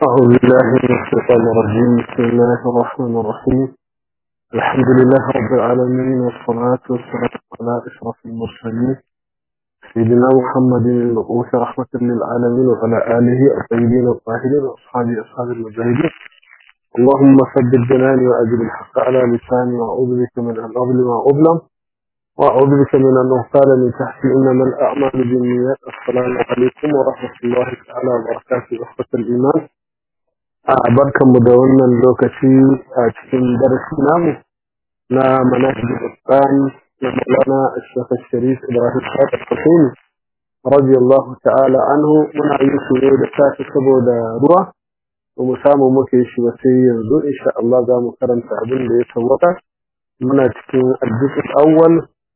أعوذ بالله من الشيطان الرجيم بسم الله الرحمن الرحيم الحمد لله رب العالمين والصلاة والسلام على أشرف المرسلين سيدنا محمد المبعوث رحمة للعالمين وعلى آله الطيبين الطاهرين وأصحابه أصحاب المجاهدين اللهم ثبت جناني وأجل الحق على لساني وأعوذ بك من أن أظلم وأظلم وأعوذ بك من أن أغتال من تحتي إنما الأعمال بالنيات السلام عليكم ورحمة الله تعالى وبركاته أخوة الإيمان barkan mu da wannan lokaci a cikin darasi namu na manhaj al-Qur'an na Maulana Sheikh Sharif Ibrahim Sadiq Hussein radiyallahu ta'ala anhu muna yin su ne da safi saboda ruwa ba mu samu muke shi ba sai yanzu insha Allah za mu karanta abin da ya tawaka muna cikin al-juz awwal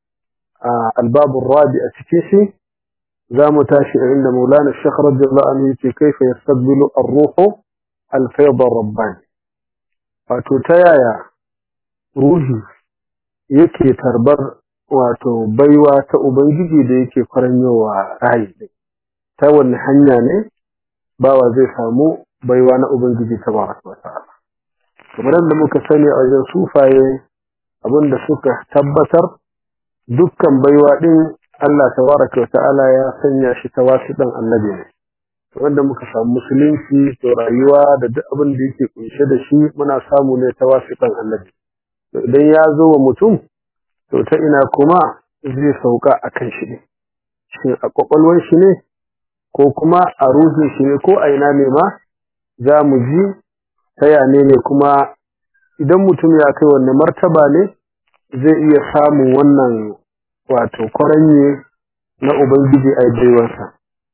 al-bab ar-rabi a cikin shi za mu tashi inda Maulana Sheikh radiyallahu anhu yake kaifa yastaqbilu ar-ruhu alfaidar rabbani wato ta yaya ruhi yake tarbar wato baiwa ta ubangiji da yake kwaranyowa rayi ta wani hanya ne bawa zai samu baiwa na ubangiji ta baraka wa ta'ala kamar da muka sani a wajen sufaye abinda suka tabbatar dukkan baiwa din Allah tabaraka wa ta'ala ya sanya shi ta wasu dan annabi ne wanda muka samu musulunci to rayuwa da duk abin da yake kunshe da shi muna samu ne ta wasiƙan annabi idan ya zo wa mutum to ta ina kuma zai sauka a kan shi ne shin a ƙwaƙwalwar shi ne ko kuma a ruhin shi ne ko a ina ne ma za mu ji ta yane ne kuma idan mutum ya kai wanne martaba ne zai iya samun wannan wato kwaranye na ubangiji a baiwarsa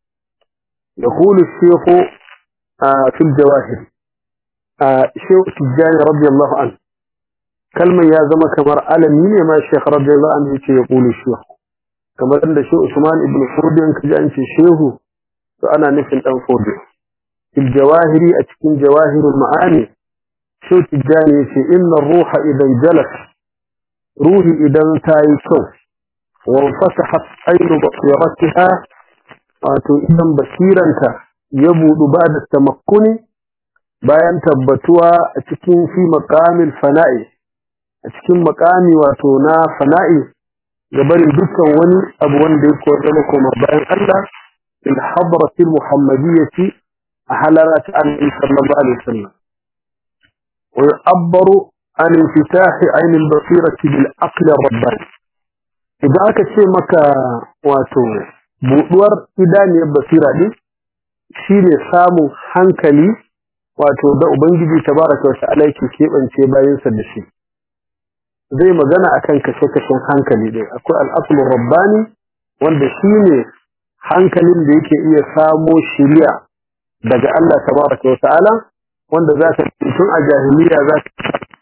يقول الشيخ آه في الجواهر آه شيخ تجاني رضي الله عنه كلمة يا زما كمر ألمين ما الشيخ رضي الله عنه يقول الشيخ كما أن الشيخ عثمان ابن فودي كجان الشيخ فأنا نفل أن فودي في الجواهر أتكين جواهر المعاني شو تجاني في إن الروح إذا انجلس روحي إذا انتهي كوف وانفتحت عين بصيرتها wato idan basiranta ya budu ba da tamakkuni bayan tabbatuwa a cikin fi maqamil fana'i a cikin maqami wato na fana'i ga barin dukkan wani abu wanda yake wanda kuma bayan Allah il hadrati muhammadiyyati a halarat annabi sallallahu alaihi wasallam wa yu'abbaru an infitah ayn al-basirati bil aql ar-rabbani idan aka ce maka wato buɗuwar idaniyar basira ɗin shi ne samun hankali wato da Ubangiji tabaraka wa ta'ala yake keɓance bayansa da shi zai magana akan kashe-kashen hankali ɗin akwai al'asulun rabbani wanda shi ne hankalin da yake iya samo shirya daga Allah tabaraka wa ta'ala wanda za ka tun a jahiliya za ka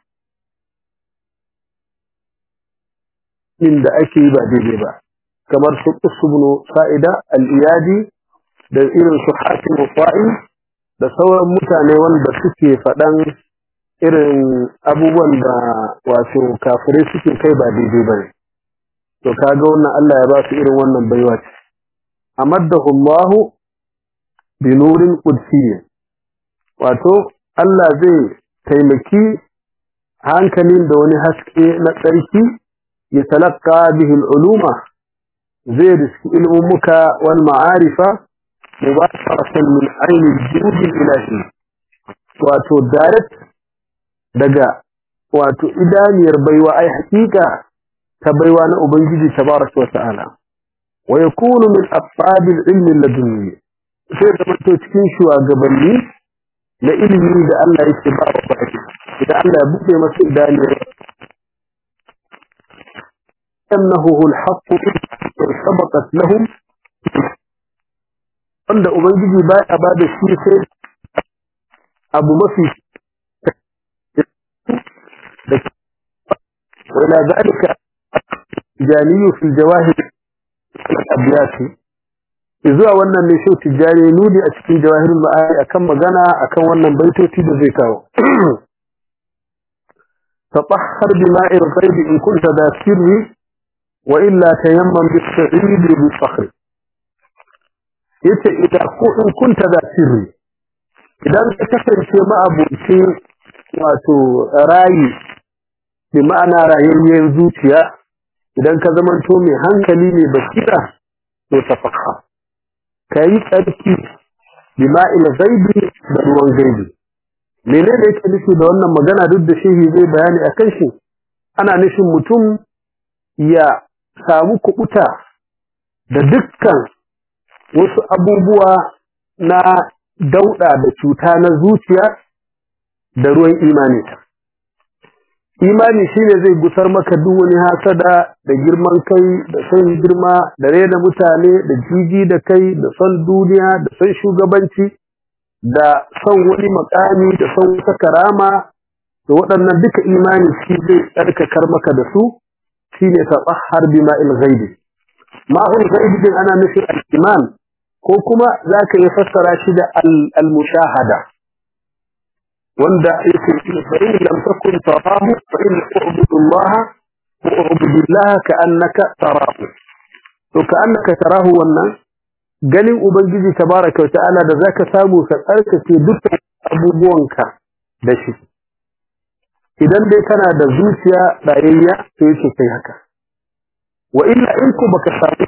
da ake yi ba daidai ba kamar su usbunu sa'ida al-iyadi da irin su hakim fa'i da sauran mutane wanda suke faɗan irin abubuwan da wato kafirai suke kai ba daidai ba to kaga wannan Allah ya ba su irin wannan baiwa ce amaddahu Allah bi nurin qudsiyyin wato Allah zai taimaki hankalin da wani haske na tsarki ya talaka bihi al-uluma zai riski ilmummuka wal ma'arifa mubasharatan min aini judi ilahi wato direct daga wato idaniyar baiwa ai hakika ta baiwa na ubangiji tabaraka wa ta'ala wa yakunu min ashabi al-ilm ladunni sai da to cikin shugabanni na ilimi da Allah yake ba wa baki idan Allah ya buɗe masa idaniyar أنه هو الحق سبقت لهم wanda ubangiji bai a bada shi sai abu mafi wala zalika janiyu fil jawahir abiyati zuwa wannan ne shi tijani nudi a cikin jawahirul ma'ani akan magana akan wannan baitoci da zai kawo tatahhar bima'i al-ghaib in kunta da sirri وإلا تيمم بالسعيد بالصخر yace idan ko in kunta da sirri idan ka kasance ma'abucin wato rayi bi ma'ana rayayyen zuciya idan ka zamanto mai hankali mai basira to tafakka ka yi tsarki bi ma'il gaibi da ruwan gaibi menene yake nufi da wannan magana duk da shehi zai bayani a kan shi ana nufin mutum ya samu kubuta da dukkan wasu abubuwa na dauda da cuta na zuciya da ruwan imani ta imani shine zai gusar maka duk wani hasada da girman kai da son girma da rena mutane da jiji da kai da son duniya da son shugabanci da son wani makami da son wata karama da waɗannan duka imani shi zai tsarkakar maka da su shine tatahhar bima'il ghaibi ma'ul ghaibi din ana nufin al-iman ko kuma zaka yi fassara shi da al-mushahada wanda yake fa in lam takun tarahu fa in u'budu Allah wa u'budu Allah ka'annaka tarahu to ka'annaka tarahu wannan ganin ubangiji tabaraka wa ta'ala da zaka samu ka tsarkake dukkan abubuwanka da shi idan dai kana da zuciya rayayya to yake kai haka wa illa in ku baka samu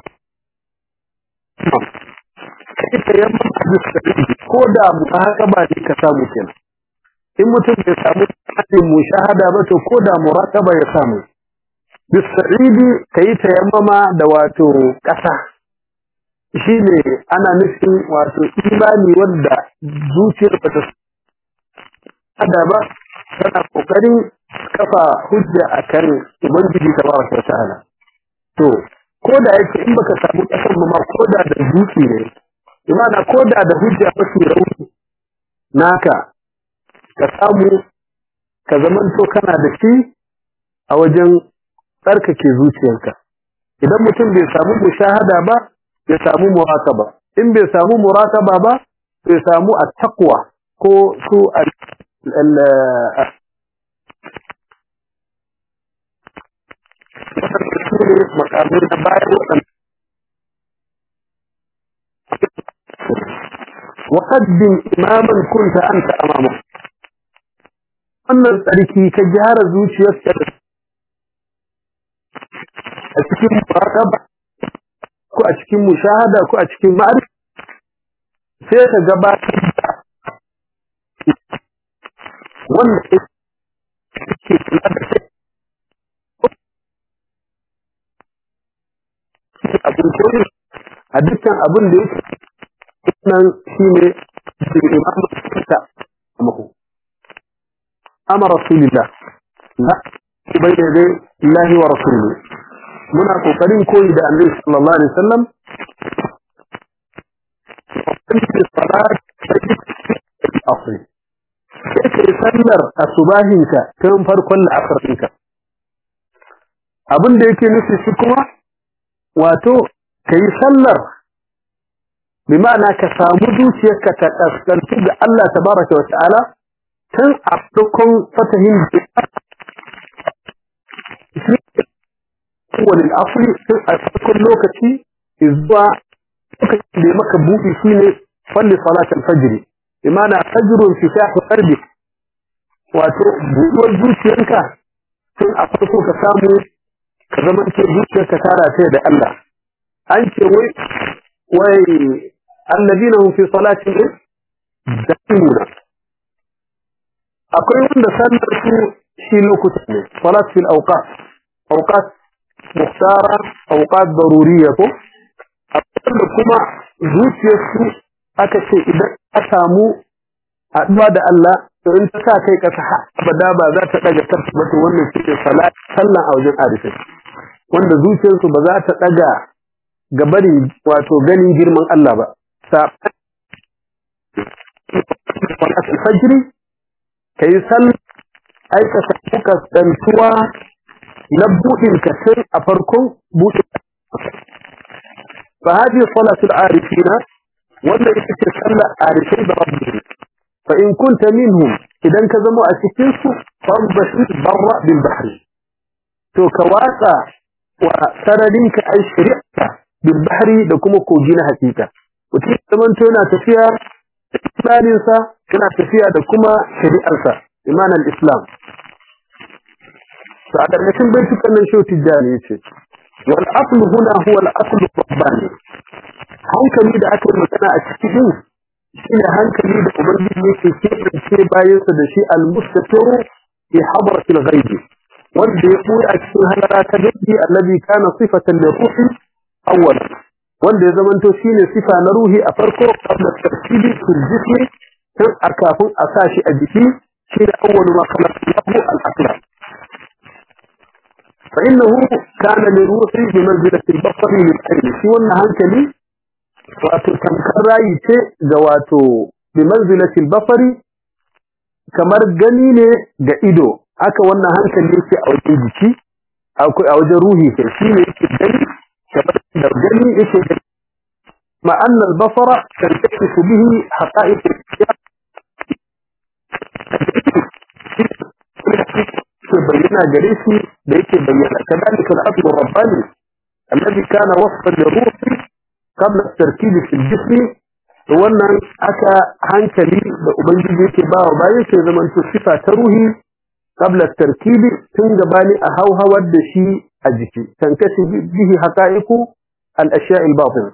kai ta yamma ko da mu haka ba ne ka samu kenan in mutum bai samu hadin mushahada ba to ko da murataba ya samu bisa'idi kai ta yammama da wato kasa shine ana nufin wato imani wanda zuciyar ba ta hada ba tana kokarin kafa hujja akan ubangiji tabaraka ta'ala to ko da yake in baka samu kasan ma ko da da zuci ne imana ko da da hujja mafi rauni naka ka samu ka zamanto kana da shi a wajen tsarkake zuciyarka idan mutum bai samu mushahada ba ya samu murakaba in bai samu murakaba ba bai samu at-taqwa ko su al makamai na bayan waɗanda وقدم إماما كنت أنت أمامه wannan tsarki ka gyara zuciyarka a cikin muraqaba ko a cikin mushahada ko a cikin ma'arif sai ka gabatar da wanda yake kula da kai abin koyi a dukkan abin da yake nan shine da imamu ta mahu أمر رسول الله لا بين يدي الله ورسوله muna kokarin koyi da annabi sallallahu alaihi wasallam asri sai kai sallar asubahinka tun farkon la'asar ɗinka abin da yake nufi shi kuma wato kai sallar bi ma'ana ka samu zuciyarka ta kaskantu ga Allah tabaraka wa ta'ala tun a farkon fatahin wani asali tun a farkon lokaci zuwa lokacin da maka buɗi shi ne falli salatul fajri imana fajrun fi shafi qalbi wato buɗuwar zuciyarka tun a farko ka samu ka zama ce zuciyarka ta rataye da Allah an ce wai wai alladina hum fi salatihim daimuna akwai wanda sallar su shi lokuta ne salat fil awqat awqat muhtara awqat daruriyya ko da kuma zuciyar su aka ce idan a samu haɗuwa da Allah to in ta sa kai kasa abada ba za ta daga tarfi ba to wannan shi salat sallan a wajen arifai wanda zuciyarsu ba za ta daga gabarin wato ganin girman Allah ba sa fajri ka yi sal aikata kuka tsantuwa na buɗin ka sai a farkon buɗin fa hadi salatul arifina wannan ita ce sallar arifai da rabbi fa in kunta minhum idan ka zama a cikin su farbashir barra bil bahri to ka watsa wa sararin ka ai shari'a bil bahri da kuma kogi na hakika mutum zaman to yana tafiya imaninsa suna tafiya da kuma shari'arsa imanan islam to a ƙarƙashin baitukan nan shi tijjani yace wal aslu huna huwa al aslu rabbani hankali da aka yi magana a cikin shine hankali da ubangiji yake keɓance bayansa da shi al-mustatiru fi hadratil ghaibi wanda ya ɓoye a cikin halara ta gaibi allazi kana sifatan liruhi awwal wanda ya zamanto shine sifa na ruhi a farko qabla tartibi fil jismi tun a kafin a sa shi a jiki shine awwalu ma khalaqa lahu al-aqla fa innahu kana liruhi bi manzilati al-basari lil ayni shi wannan hankali wato tamkar rayi ce ga wato bi manzilati al-basari kamar gani ne ga ido haka wannan hankali yake a wajen jiki akwai a wajen ruhi ke shi ne yake gani kamar da gani yake gani ma anna al-basara tantashifu bihi haqa'iq ke bayyana gare shi da yake bayyana kadalika al-aslu rabbani alladhi kana wasfan liruhi qabla at-tarkib fi al-jism wannan aka hankali da ubangiji yake bawa bayan sai zaman to sifa ta ruhi قبل التركيب تنجباني أهوهو الدشي أجكي تنكشف به حقائق الأشياء الباطنة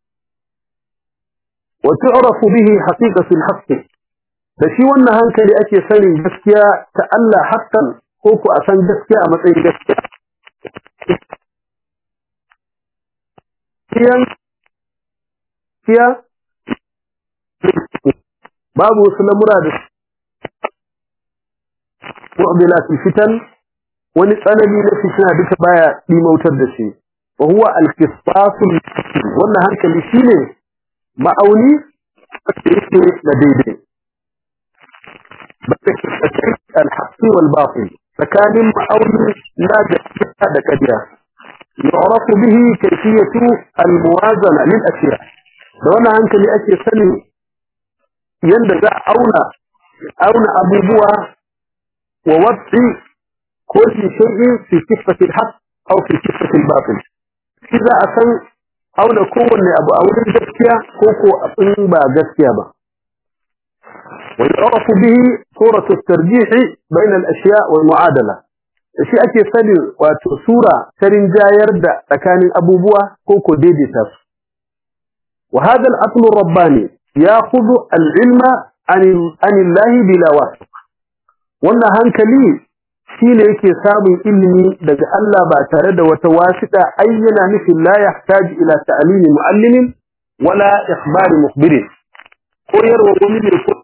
وتعرف به حقيقة الحق دشي وانا هنك لأكي سني جسكيا تألا حقا كوكو أسان جسكيا أمتعي جسكيا كيان كيا بابو سلام مرادس mu'dilat fitan wani tsanani na fitina duka baya dimautar da shi wa huwa al-qisas wannan hankali shine ma'auni da yake da daidai al-haqq wal batil tsakanin ma'auni na gaskiya da kadiya يعرف به كيفية الموازنة للأشياء da wannan hankali ake sani yanda za a auna auna abubuwa ووضع كل شيء في كفة الحق أو في كفة الباطل إذا أسن أو نكون أبو أول جسكيا كوكو أطن با جسكيا با ويعرف به صورة الترجيح بين الأشياء والمعادلة الشيء أكي سني وصورة ترنجاير دا تكان أبو بوا كوكو ديدي تف وهذا الأصل الرباني يأخذ العلم عن الله بلا واسط wannan hankali shi ne yake samun ilimi daga Allah ba tare da wata wasiƙa ayyana nufin la yahtaju ila ta'limi muallimin wala ikhbari mukhbirin koyarwa wani ne ko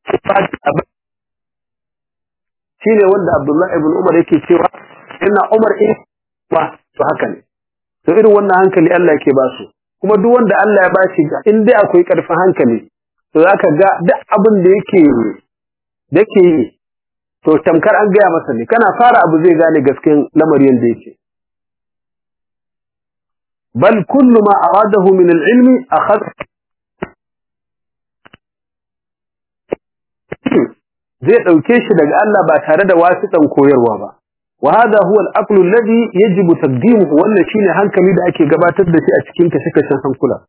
shi ne wanda Abdullah ibn Umar yake cewa ina Umar in ba to haka ne to irin wannan hankali Allah yake ba su kuma duk wanda Allah ya bashi in dai akwai karfin hankali to zaka ga duk abin da yake da yake yi to tamkar an gaya masa ne kana fara abu zai gane gaskiyar lamarin da yake bal kullu ma aradahu min al-ilmi akhadha zai dauke shi daga Allah ba tare da wasitan koyarwa ba wa hada huwa al-aqlu alladhi yajibu taqdimuhu wannan shine hankali da ake gabatar da shi a cikin kashe-kashen hankula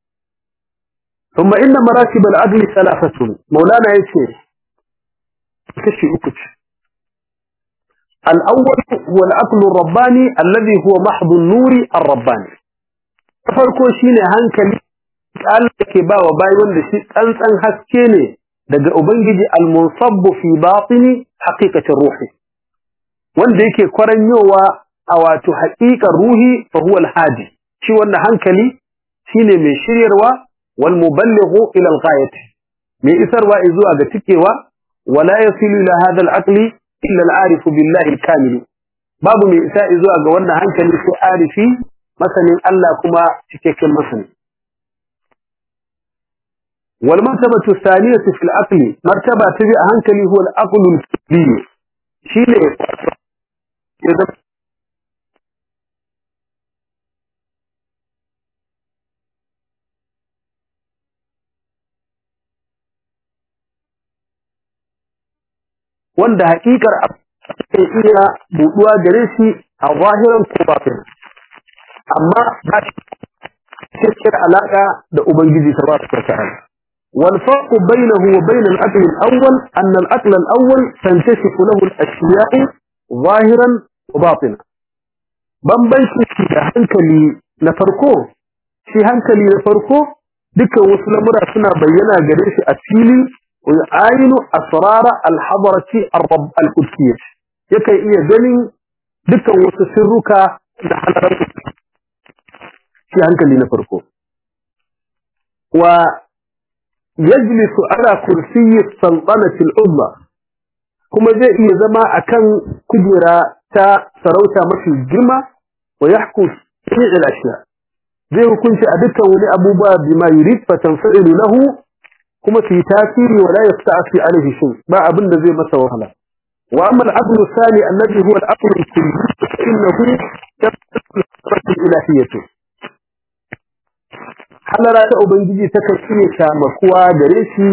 ثم إن مراتب العدل ثلاثة مولانا يسير كشي أكتش الأول هو العقل الرباني الذي هو محض النور الرباني farko shine hankali Allah ke ba wa bayi wanda shi tsantsan haske ne daga ubangiji al-munsab fi batini haqiqatir ruhi wanda yake kwaranyowa a wato haƙiƙar ruhi fa huwa al-hadi shi wannan hankali shine mai shiryarwa wal muballighu ila al-ghayati mai isarwa zuwa ga tikewa ولا يصل إلى هذا العقل إلا العارف بالله الكامل باب من إساء زوء قولنا هنك نسو عارفي مثلا ألا كما تكيكل مثلا والمرتبة الثانية في العقل مرتبة تبع هنك هو العقل الكبير شيء إذا wanda haƙiƙar ke iya buɗuwa gare shi a zahiran ko batin amma ba shi cikin alaƙa da ubangiji ta ba ta ta'ala والفرق بينه وبين العقل الأول أن العقل الأول تنكشف له الأشياء ظاهرا وباطنا bambanci shi da hankali na farko shi hankali na farko dukkan wasu lamura suna bayyana gare shi a fili wa ayinu asrara al-hadarati al-qudsiyya yakan iya ganin dukkan wasu sirruka da halarar shi hankali na farko wa yajlisu ala kursiyyi sultanati al-umma kuma zai iya zama akan kujera ta sarauta mafi girma wa yahku fi'l al-ashya zai hukunci a dukkan wani abubuwa bima yurid fa tanfa'ilu lahu kuma fi tasiri wa la yasta'fi alayhi shay ba abin da zai masa wahala wa amma al-aqlu thani alladhi huwa al-aqlu al-kulli innahu yaqtadi ilahiyyatu halara ta ubangiji ta kan iya shamakuwa gare shi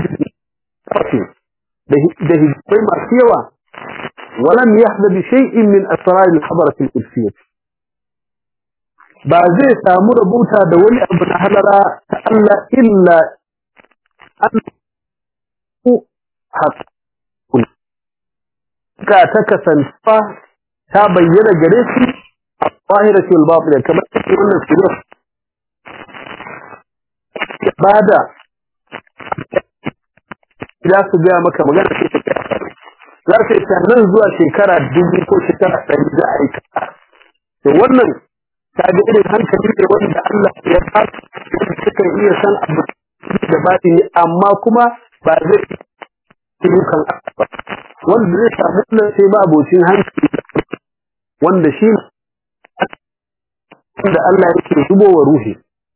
da hijbai masu yawa ولم يحظى بشيء من أسرار الحضرة القدسية بعزي سامر بوتا دولي أبن حلرا تألا إلا أن حق كاتكسا فا تبين جريسي الظاهرة والباطنة كما تقول السورة بعد إذا سجى مكة مجانا في تكافر za ka isa nan zuwa shekara dubu ko shekara ɗari za a yi kasa. To wannan ta ga irin hankali ne wanda Allah ya ba wanda suka iya san abu da baɗi ne amma kuma ba zai yi kan ba. Wanda zai samu wannan sai ba abocin hankali wanda shi wanda Allah yake zubo wa ruhi.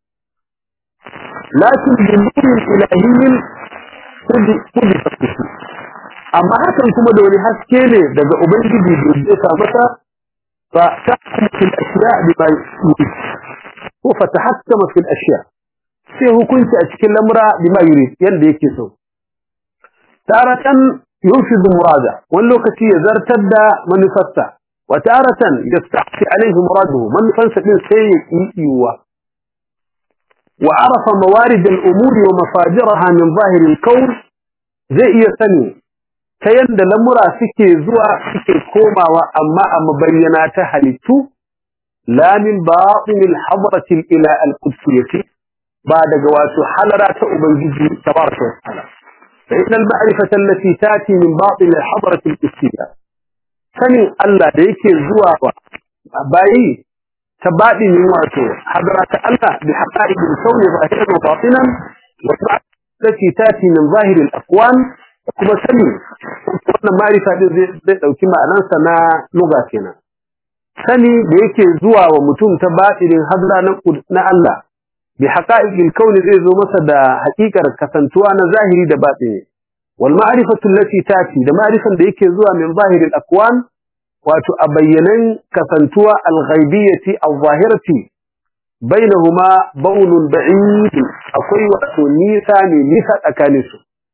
Lakin bin nurin ilahiyyin kudi kudi fasihi. amma hakan kuma da wani haske ne daga ubangiji da zai sa masa fa tahkumu fil ashya bima yurid ko fa tahakkama fil ashya sai hukunci a cikin lamura bima yurid yanda yake so taratan yunfidu murada wani lokaci ya zartar da manufarsa wa taratan yasta'fi alaihi muraduhu manufansa din sai ya kiyiwa wa arafa mawarid al-umuri wa mafajiraha min zahir al-kawn zai iya sani ta yadda lamura suke zuwa suke komawa amma a mabayyana ta halittu la min batinil hadratil ila al-qudsiyati ba daga wato halara ta ubangiji tabaraka wa ta'ala fa inna al-ma'rifata allati tati min batin al-hadratil qudsiyya sanin Allah da yake zuwa wa bayi ta badinin wato hadara ta Allah bi haqa'iqil kawni zahiran wa batinan wa التي تاتي من ظاهر الأكوان kuma sani wannan marifa din zai dauki ma'anarsa na lugha kenan sani da yake zuwa wa mutum ta batinin hadra na Allah bi haqa'iqil kauni zai zo masa da haƙiƙar kasantuwa na zahiri da batini wal ma'rifatu allati tati da ma'rifan da yake zuwa min zahiril akwan wato a bayyanan kasantuwa al-ghaibiyati al-zahirati bainahuma baunun ba'id akwai wato nisa ne nisa tsakaninsu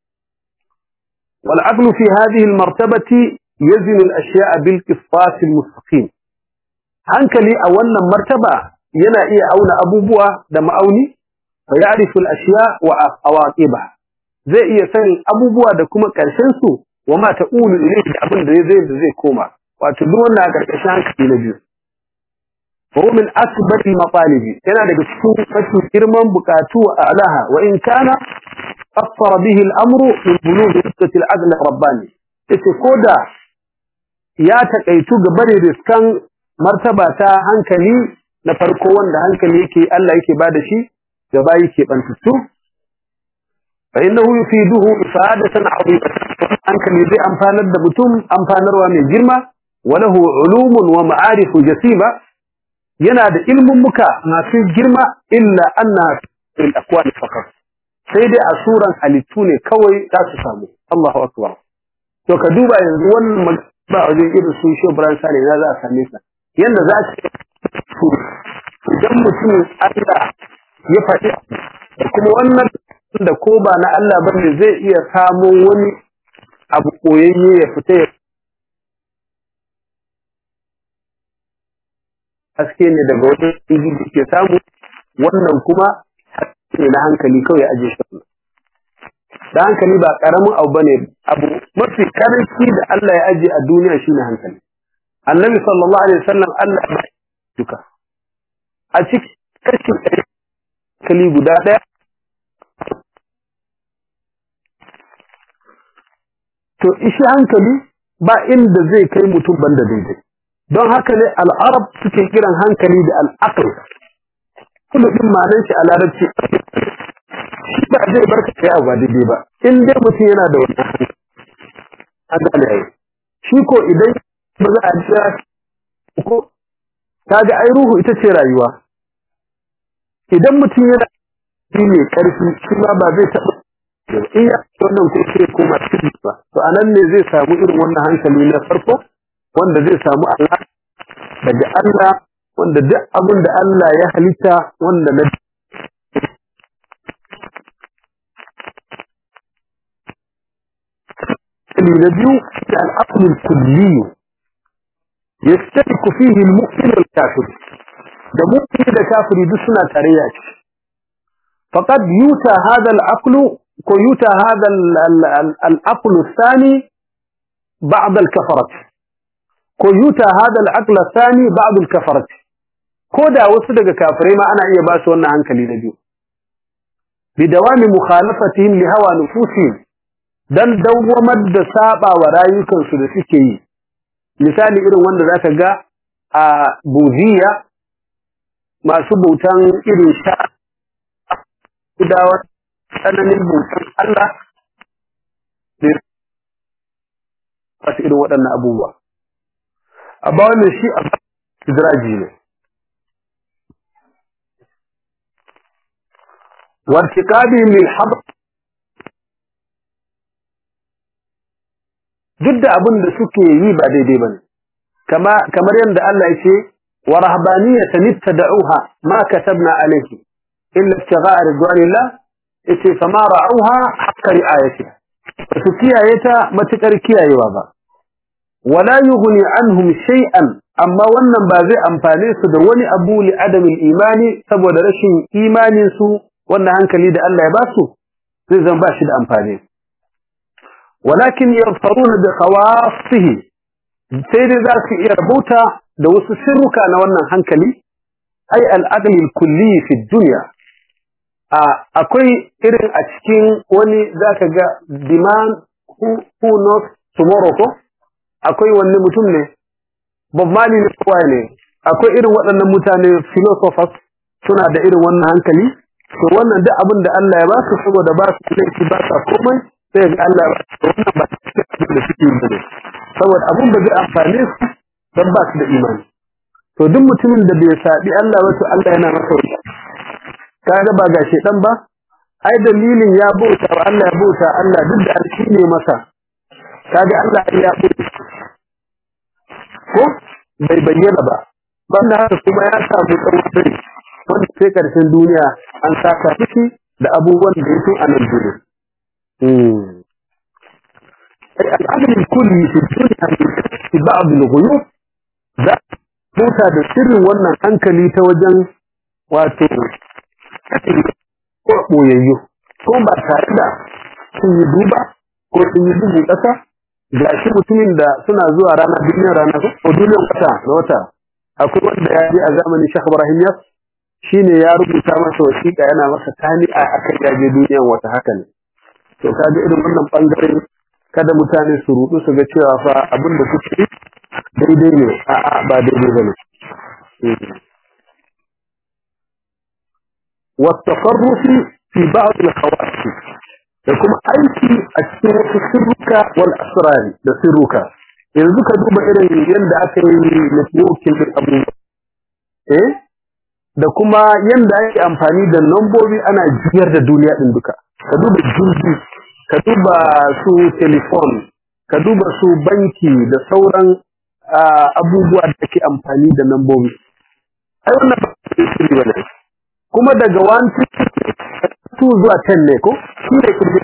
والعقل في هذه المرتبة يزن الأشياء بالقسطاس المستقيم hankali a wannan martaba yana iya auna abubuwa da ma'auni fa ya'rifu al-ashya wa awaqiba zai iya sanin abubuwa da kuma karshen su wa ma ta'ulu ilayhi da abin da zai da zai koma wato duk wannan a karkashin hankali na biyu wa min asbar al-matalibi yana daga cikin mafi girman bukatu a alaha wa in kana أثر به الأمر من بلوغ نسبة العدل الرباني yace koda ya takaitu ga bare riskan martaba ta hankali na farko wanda hankali yake Allah yake bada shi gaba yake bantattu fa innahu yufiduhu ifadatan azimatan hankali zai amfanar da mutum amfanarwa mai girma wa lahu ulumun wa ma'arif jasima yana da ilmin muka masu girma illa anna fil aqwali faqat sai dai a suran halittu ne kawai za su samu Allahu akbar to ka duba yanzu wannan ba a wajen irin su shi Ibrahim Sale na za a same sa yanda za ka idan mutum Allah ya faɗi da kuma wannan da ko ba na Allah bane zai iya samo wani abu koyayye ya fita ya haske ne daga wata igi da ke samu wannan kuma ne na hankali kawai ya aje shi da hankali ba karamin abu bane abu mafi karanci da Allah ya aje a duniya shine hankali annabi sallallahu alaihi wasallam Allah ya duka a cikin kashi hankali guda ɗaya to ishi hankali ba inda zai kai mutum banda daidai don haka ne al'arab suke kiran hankali da al'aql kullu din ma'anar shi a larabci shi ba zai barka kai abu ba daidai ba in dai mutum yana da wannan hankali an gane ai shi ko idan ba za a jira ko kaga ai ruhu ita ce rayuwa idan mutum yana shi ne karfi shi ma ba zai taɓa in ya wannan ko sai koma cikin ba to anan ne zai samu irin wannan hankali na farko wanda zai samu Allah daga Allah wanda duk abin da Allah ya halitta wanda na na biyu da al'aql al-kulli yastatiku fihi al-mu'min wal-kafir da mu'min da kafiri duk suna tarayya ce faqad yuta hadha al-aql ko yuta hadha al-aql ath-thani ba'd al-kafarat ko yuta hadha al-aql ath-thani ba'd al-kafarat ko da wasu daga kafirai ma ana iya ba su wannan hankali na biyu bidawami mukhalafatihim li hawa nufusihim dan dawwamar da saba wa rayukansu da suke yi misali irin wanda zaka ga a buziya masu bautan irin sha gudawa tsananin bautan Allah da wasu irin waɗannan abubuwa a ba wannan shi a izraji ne وارتكابهم للحظر duk da abin da suke yi ba daidai bane kama kamar yadda Allah ya ce wa rahbaniyatan ittada'uha ma katabna alayhi illa ibtigha'a ridwanillah yace fama ra'uha haqqa ri'ayatiha su kiyaye ta matukar kiyayewa ba wala yughni anhum shay'an amma wannan ba zai amfane su da wani abu li adamil imani saboda rashin imanin su wannan hankali da Allah ya ba su zai zan ba shi da amfani walakin yarfaruna da khawasihi sai dai za su iya rubuta da wasu sirruka na wannan hankali ai al-aqli kulli fi dunya a akwai irin a cikin wani zaka ga demand who, who knows tomorrow ko akwai wani mutum ne Bob Marley ne kowa ne akwai irin waɗannan mutane philosophers suna da irin wannan hankali to wannan duk abin da Allah ya ba su saboda ba su laifi ba sa komai sai ga Allah ba su wannan ba su abin da suke yi ne saboda abin da zai amfane su dan ba su da imani to duk mutumin da bai sabi Allah ba to Allah yana masa wuta kaga ba ga shedan ba ai dalilin ya bauta wa Allah ya bauta Allah duk da alshi ne masa kaga Allah ya bauta ko bai bayyana ba banda haka kuma ya samu tsawon rai wanda sai karshen duniya an saka ciki da abubuwan da yake a nan duniya. Al'adun kulli fi duniya fi ba'd al-ghuyub za mota da sirrin wannan hankali ta wajen wato ko boyayyo ko ba tare da sun yi duba ko sun yi dubu ƙasa ga shi mutumin da suna zuwa rana duniyar rana ko duniyar wata na wata akwai wanda ya je a zamanin Sheikh Ibrahim Yas shine ya rubuta masa wasiƙa yana masa tani'a akan yaje duniyar wata haka ne to kaga irin wannan bangaren kada mutane su rudu su ga cewa fa abin da suke yi daidai ne a'a ba daidai bane والتصرف في بعض الخواص da kuma aiki a cikin wasu sirruka wal asrari da sirruka yanzu ka duba irin yadda aka yi networking din abubuwa eh da kuma yanda ake amfani da lambobi ana jiyar da duniya din duka ka duba jirgi ka duba su telefon ka duba su banki da sauran abubuwa da ake amfani da lambobi ai wannan ba su yi bane kuma daga 1 2 zuwa 10 ne ko shi ne kirgi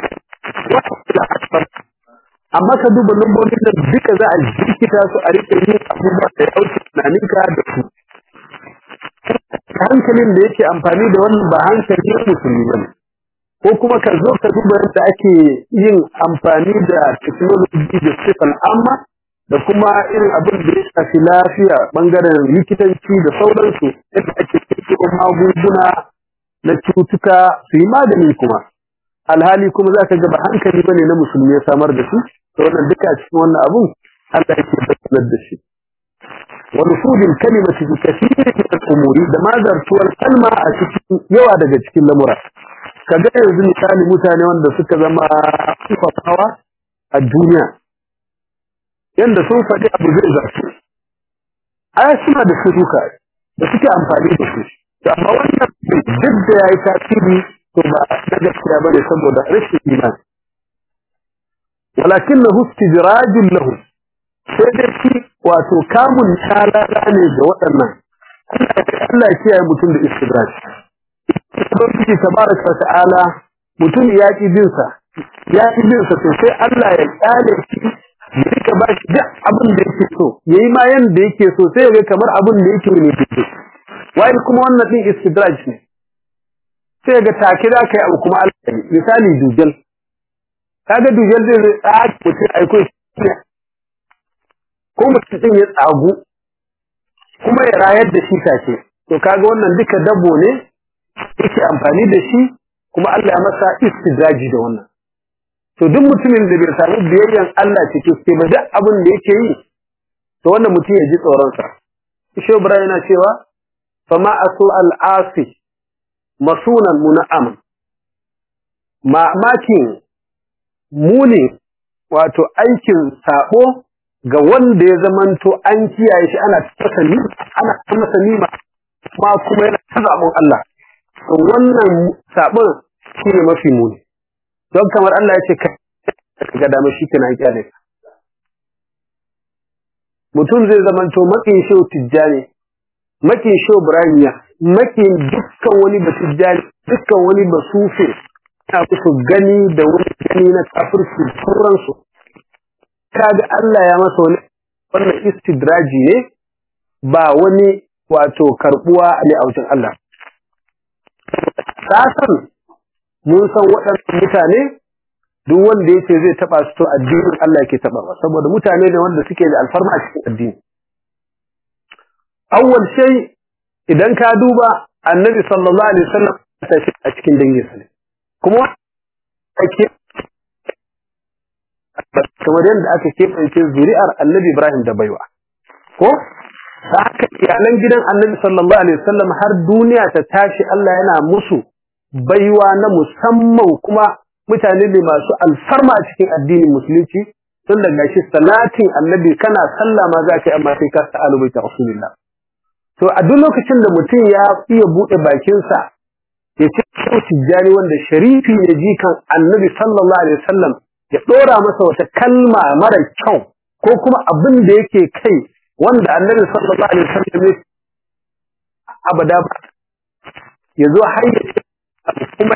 amma ka duba lambobin da duka za a jirkita su a rike yin abubuwa da ya wuce tunaninka da su hankalin da yake amfani da wannan ba hankali musulmi bane ko kuma ka zo ka duba yadda ake yin amfani da technology da sifal amma da kuma irin abin da ya shafi lafiya bangaren likitanci da sauransu yadda ake kirkiro magunguna na cutuka su yi magani kuma alhali kuma za ka gaba hankali bane na musulmi ya samar da su da wannan duka a cikin wannan abun Allah yake bayyana da shi wa nufudil kalimati bi kathirin min al-umuri da mazartuwar kalma a cikin yawa daga cikin lamura kaga yanzu misali mutane wanda suka zama sifafawa a duniya yanda sun faɗi abu zai zartu ai suna da suruka da suke amfani da su amma wannan duk da yayi tasiri to ba na gaskiya bane saboda rashin imani walakinahu istijrajun lahu sai dai shi wato kamun talala ne ga waɗannan Allah ya kiyaye mutum da istidraj Ubangiji tabaraka wa ta'ala mutum ya ki bin sa ya ki bin sa sai Allah ya kyale shi ya rika ba shi duk abin da yake so yayi ma yanda yake so sai ya ga kamar abin da yake ne fito wai kuma wannan din istidraj ne sai ga take da kai abu kuma Allah ya misali dujal kaga dujal zai tsaki mutum aiko ko mutum din ya tsagu kuma ya rayar da shi take to kaga wannan duka dabo ne yake amfani da shi kuma Allah ya masa istidraji da wannan to duk mutumin da bai samu biyayyan Allah cikin sai ba duk abin da yake yi to wannan mutum ya ji tsoron sa Ishe Ibrahim yana cewa fama asu al-asi masunan muna'am mamakin muni wato aikin sabo ga wanda ya zamanto an kiyaye shi ana tasani ana masa nima ma kuma yana ta zabon Allah to wannan sabon shine mafi muni don kamar Allah ya ce ka ga dama shi kana kyale mutum zai zamanto makin shehu tijjani makin shehu ibrahimiya makin dukkan wani batijjani dukkan wani basufe ana kusa gani da wani gani na kafirci sauransu kaga Allah ya masa wani wannan istidraji ne ba wani wato karbuwa ne a wajen Allah kasan mun san waɗannan mutane duk wanda yace zai taba su to addinin Allah yake taba ba saboda mutane ne wanda suke da alfarma a cikin addini awwal shay idan ka duba annabi sallallahu alaihi wasallam ta shi a cikin danginsa ne kuma ake kamar yadda aka keɓance zuri'ar annabi Ibrahim da baiwa ko da haka iyalan gidan annabi sallallahu alaihi wasallam har duniya ta tashi Allah yana musu baiwa na musamman kuma mutane ne masu alfarma a cikin addinin musulunci tun daga shi salatin annabi kana sallah ma za ka yi amma sai ka ta alubaita rasulullah to a duk lokacin da mutum ya iya buɗe bakinsa ya ce kyau tijjani wanda sharifi ne jikan annabi sallallahu alaihi wasallam ya ɗora masa wata kalma mara kyau ko kuma abin da yake kai wanda annabi sallallahu alaihi wasallam ya abada ba ya zo har ya ce kuma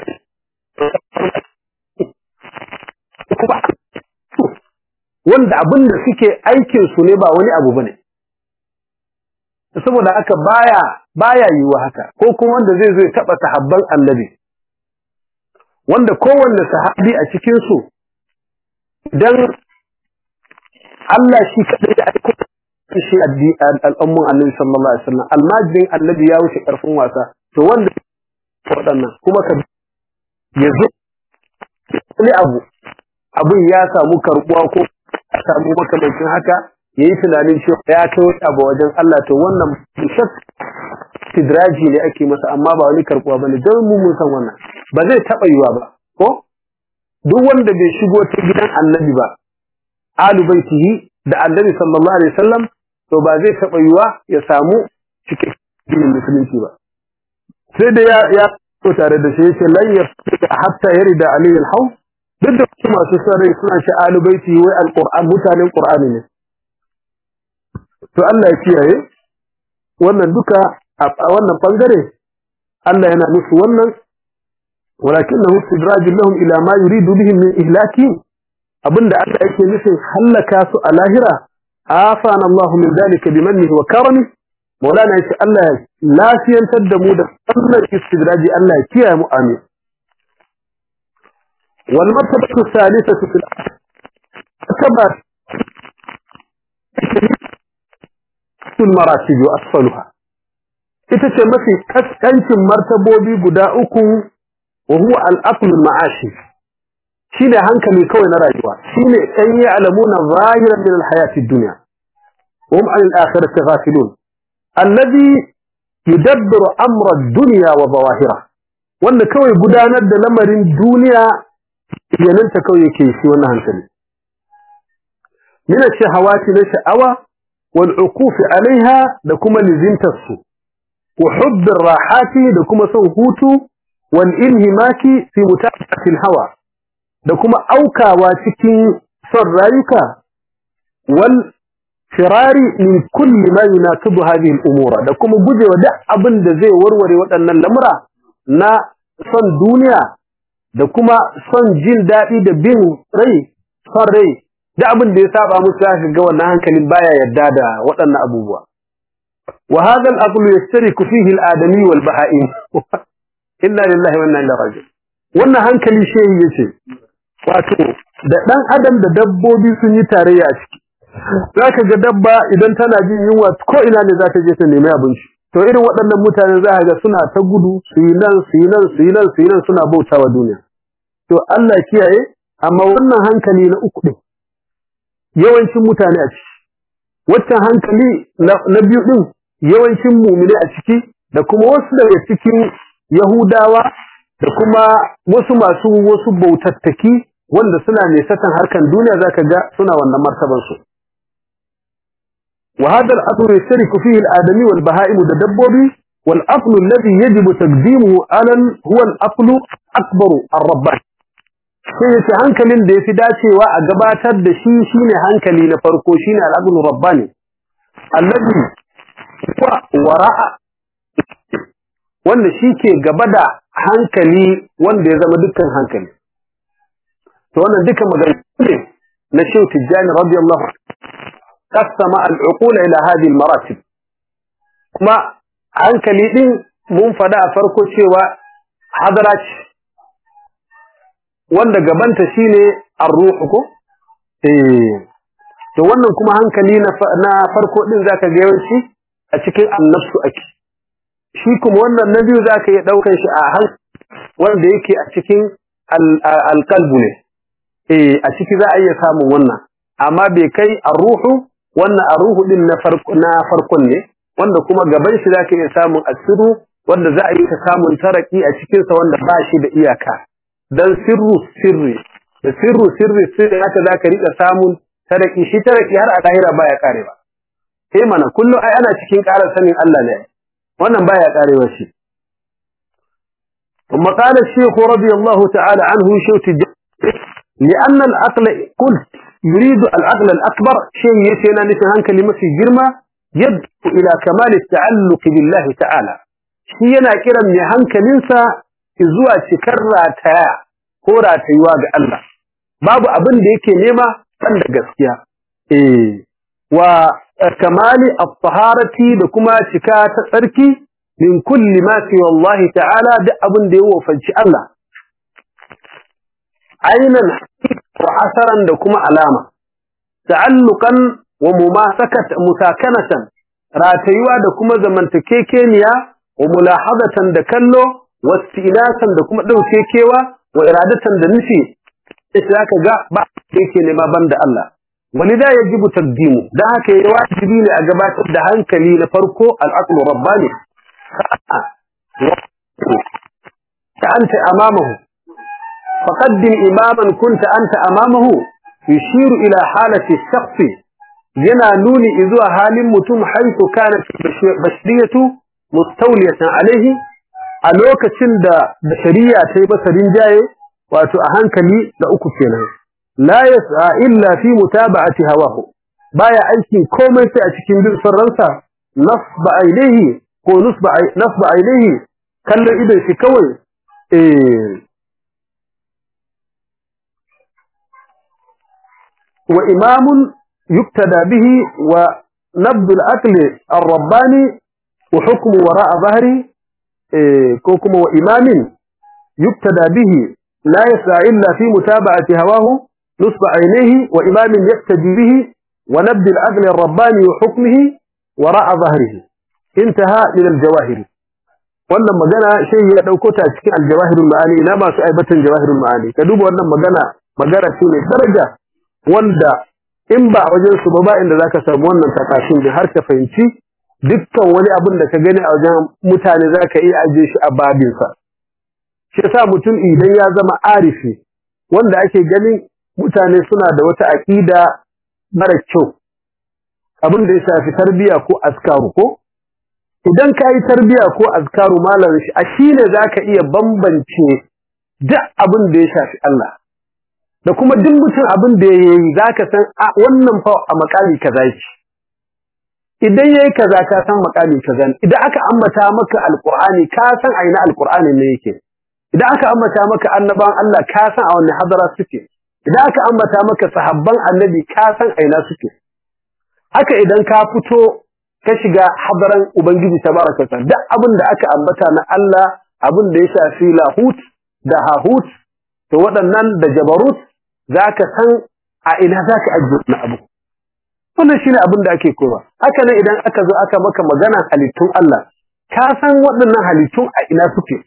kuma wanda abin da suke aikin su ne ba wani abu bane saboda haka baya baya yiwa haka ko kuma wanda zai zo ya taba sahabban annabi wanda kowanne sahabi a cikin su dan Allah shi kadai da aiko shi al'umman annabi sallallahu alaihi wasallam almajirin annabi ya wuce karfin wasa to wanda waɗannan kuma ka yazo wani abu abin ya samu karbuwa ko ya samu makamancin haka yayi tunanin cewa ya kai wani abu wajen Allah to wannan shak tidraji ne ake masa amma ba wani karbuwa bane dan mu mun san wannan ba zai taba yiwa ba ko duk wanda bai shigo ta gidan annabi ba alu baitihi da annabi sallallahu alaihi wasallam to ba zai taba yiwa ya samu cikin musulunci ba sai da ya ya ko tare da shi yace lan yafika hatta yarida alayhi alhaw duk da kuma masu sarai suna ce alu baitihi wai alquran mutanen qur'ani ne to Allah ya kiyaye wannan duka a wannan bangare Allah yana musu wannan walakinahu istidraj lahum ila ma yuridu bihim min ihlaki abinda Allah yake nufin halaka su a lahira afana Allah min dalika bimannihi wa karami maulana yace Allah ya lafiyantar da mu da wannan istidraji Allah ya kiyaye mu amin wal martabatu thalithatu fil martaba sul maratib wa asfaluha ita ce mafi kaskancin martabobi guda uku wa huwa al-aql al-ma'ashi shine hankali kawai na rayuwa shine kan yi alamuna zahiran min al-hayati ad-dunya hum an al-akhirati ghafilun alladhi yudabbiru amra ad-dunya wa zawahira wanda kawai gudanar da lamarin duniya yananta kawai yake shi wannan hankali min ash-shahawati na sha'awa wal uquf alaiha da kuma lizintar su wa hubb ar-rahati da kuma son hutu wal inhimaki fi mutaba'ati al-hawa da kuma aukawa cikin son rayuka wal firari min kulli ma yunasibu hadhihi al-umura da kuma gujewa duk abin da zai warware waɗannan lamura na son duniya da kuma son jin daɗi da bin rai son rai da abin da ya saba musu zaka ga wannan hankalin baya yarda da waɗannan abubuwa wa hadha al-aqlu yashtariku fihi al-adami wal baha'im inna lillahi wa inna ilaihi raji'un wannan hankali shehi yace wato da dan adam da dabbobi sun yi tarayya a ciki zaka ga dabba idan tana jin yunwa ko ina ne za ta je ta nemi abinci to irin waɗannan mutane za ga suna ta gudu su yi nan su yi nan su yi nan su yi nan suna bautawa duniya to Allah kiyaye amma wannan hankali na uku din yawancin mutane a ciki waccan hankali na biyu din yawancin mumine a ciki da kuma wasu daga cikin yahudawa da kuma wasu masu wasu bautattaki wanda suna nesatan harkan duniya zaka ga suna wannan martaban su وهذا الأصل يشترك فيه الآدمي والبهائم والدبوبي والأصل الذي يجب تقديمه على هو الأصل أكبر الرباني sai yace hankalin da yafi dacewa a gabatar da shi shine hankali na farko shine al-aqlu rabbani allazi wa wara'a wanda shike gaba da hankali wanda ya zama dukkan hankali to wannan duka magana ne na Sheikh Tijani radiyallahu qasama al-uqula ila hadhihi al-maratib kuma hankali din mun fada a farko cewa hadara ce wanda gabanta shine ar-ruh ko eh to wannan kuma hankali na na farko din zaka ga yawanci a cikin annafsu ake shi kuma wannan na biyu zaka iya daukar shi a han wanda yake a cikin al-qalbu ne eh a ciki za a iya samun wannan amma bai kai ar-ruhu wannan ar-ruhu din na farko na farkon ne wanda kuma gaban shi zaka iya samun asiru wanda za a yi ta samun taraki a cikin sa wanda ba shi da iyaka dan sirru sirri da sirru sirri sirri haka zaka rika samun taraki shi taraki har a kahira baya karewa eh mana kullu ai ana cikin ƙarar sanin Allah ne wannan baya karewa shi ثم قال الشيخ رضي الله تعالى عنه شوت لأن العقل قلت يريد العقل الأكبر شيء يسينا نسهان كلمة في جرمة يدعو إلى كمال التعلق بالله تعالى شيء ينا كرم يهان كلمة zuwa cikar rataya ko ratayuwa ga Allah babu abin da yake nema san da gaskiya eh wa kamali at-taharati da kuma cika ta tsarki min kulli ma fi wallahi ta'ala da abin da ya wofanci Allah ainan wa asaran da kuma alama ta'alluqan wa mumasakat musakanatan ratayuwa da kuma zamantakekeniya wa mulahadatan da kallo wastinasan da kuma dauke kewa wa iradatan da nufi sai zaka ga ba yake ne ma banda Allah walida yajibu taqdimu dan haka yayi wajibi ne a gabatar da hankali na farko al-aqlu rabbani ta anta amamahu faqaddim imaman kunta anta amamahu yushiru ila halati ash-shakhs yana nuni zuwa halin mutum haitu kana bashriyatu mustawliyatan alaihi a lokacin da shari'a ta yi masa rinjaye wato a hankali da uku kenan la yas'a illa fi mutaba'ati hawahu baya aikin komai sai a cikin bin ransa nasba ainihi ko nusba nasba ainihi kallon idan shi kawai eh wa imamun yuktada bihi wa nabd al-aql ar-rabbani wa hukmu wara'a dhahri ko kuma wa imamin yuktada bihi لا يسعى إلا في متابعة هواه نصب عينيه وإمام يقتدي به ونبذ العدل الرباني وحكمه وراء ظهره انتهى من الجواهر wannan magana shehi ya dauko ta cikin aljawahirul ma'ani ina masu aibatan jawahirul ma'ani ka duba wannan magana magana ce mai daraja wanda in ba a wajen su ba ba inda zaka samu wannan takashin da har ka fahimci dukkan wani abin da ka gani a wajen mutane zaka iya aje shi a babin sa shi yasa mutum idan ya zama arifi wanda ake ganin mutane suna da wata aqida mara kyau abin da ya shafi tarbiya ko askaru ko idan ka yi tarbiya ko azkaru malam shi a shi ne za ka iya bambance duk abin da ya shafi Allah da kuma duk mutum abin da ya yi za ka san a wannan fa a makami kaza yake idan ya yi kaza ka san makami kaza idan aka ambata maka alqur'ani ka san a ina alqur'ani ne yake idan aka ambata maka annaban Allah ka san a wanne hadara suke idan aka ambata maka sahabban annabi ka san a ina suke haka idan ka fito ka shiga hadaran Ubangiji tabaraka ta duk abin da aka ambata na Allah abin da ya shafi lahut da hahut to waɗannan da jabarut zaka san a ina zaka ajiye na abu wannan shine abin da ake kowa haka ne idan aka zo aka maka magana halittun Allah ka san waɗannan halittun a ina suke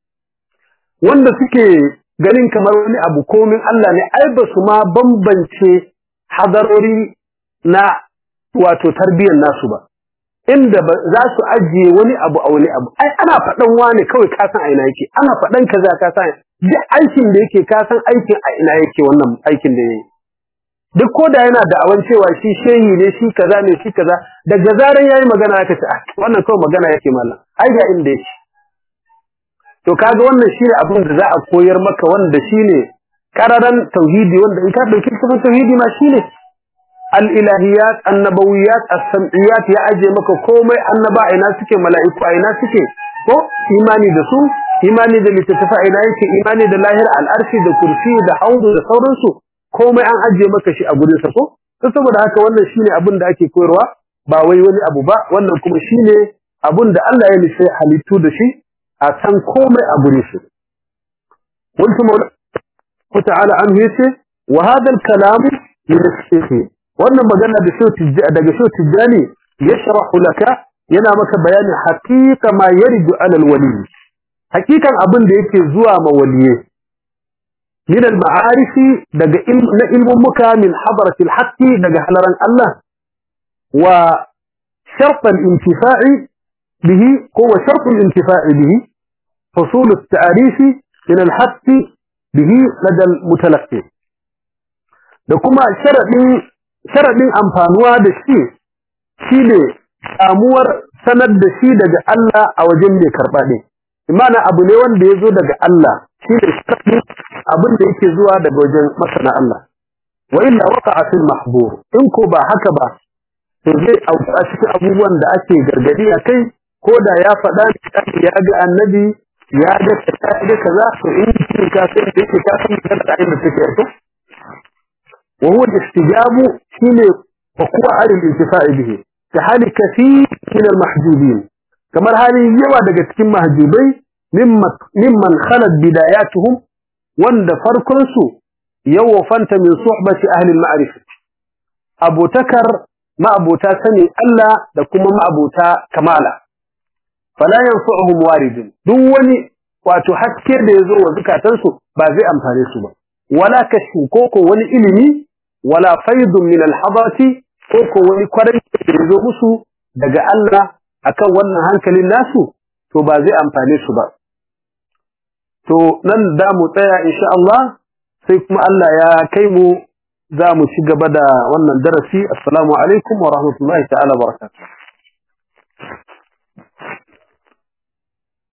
wanda suke ganin kamar wani abu komin Allah ne ai ba su ma bambance hadarori na wato tarbiyyar nasu ba inda za su ajiye wani abu a wani abu ai ana faɗan wani kawai ka san a ina yake ana faɗan kaza ka san duk aikin da yake ka san aikin a ina yake wannan aikin da yayi duk ko da yana da awan cewa shi shehi ne shi kaza ne shi kaza daga zaran yayi magana aka ce ah wannan kawai magana yake mallam ai ga inda yake to kaga wannan shine abin da za a koyar maka wanda shine kararan tauhidi wanda in ka dauki tauhidi ma shine al-ilahiyat annabawiyat as-sam'iyat ya aje maka komai annaba ina suke mala'iku ina suke ko imani da su imani da littattafa ina yake imani da lahir al-arshi da kursi da haudu da sauransu komai an aje maka shi a gurin sa ko saboda haka wannan shine abin da ake koyarwa ba wai wani abu ba wannan kuma shine abin da Allah ya nufi halittu da shi a san komai a gurin shi قلت مولا تعالى عنه يسي وهذا الكلام من الشيخ wannan magana da so daga so tijani yashrahu laka yana maka bayanin haqiqa ma yarju ala alwali haqiqan abin da yake zuwa ma waliye min almaarif daga na ilmun muka min hadrati alhaqi daga halaran Allah wa shart alintifa'i bihi huwa shart alintifa'i bihi حصول التعريف من الحق به لدى المتلقي da kuma sharadin sharaɗin amfanuwa da shi shi ne samuwar sanar da shi daga Allah a wajen mai karɓa ɗin. Imana abu ne wanda ya zo daga Allah shi ne sharaɗin abin da yake zuwa daga wajen masana Allah. Wa illa waka a fil mahbur in ko ba haka ba to zai auku a cikin abubuwan da ake gargadi a kai ko da ya faɗa ya ga annabi ya ga kaza to in ka sai da yake ka san da inda take to وهو الاستجاب حين وقوع على الانتفاع به كحال كثير من المحجوبين كما هذه يوا daga cikin mahjubai mimman khalat bidayatuhum wanda farkon su yawfanta min suhbati ahli al-ma'rifah abutakar ma'abuta sani Allah da kuma ma'abuta kamala fala yanfa'uhum waridun duk wani wato haske da yazo wa zukatansu ba zai amfane su ba wala kashfu koko wani ilimi wala faidun min alhadarati ko ko wani kwarai da yazo musu daga Allah akan wannan hankalin nasu to ba zai amfane su ba to nan da mu tsaya insha Allah sai kuma Allah ya kai mu za mu ci gaba da wannan darasi assalamu alaikum wa rahmatullahi ta'ala barakatuh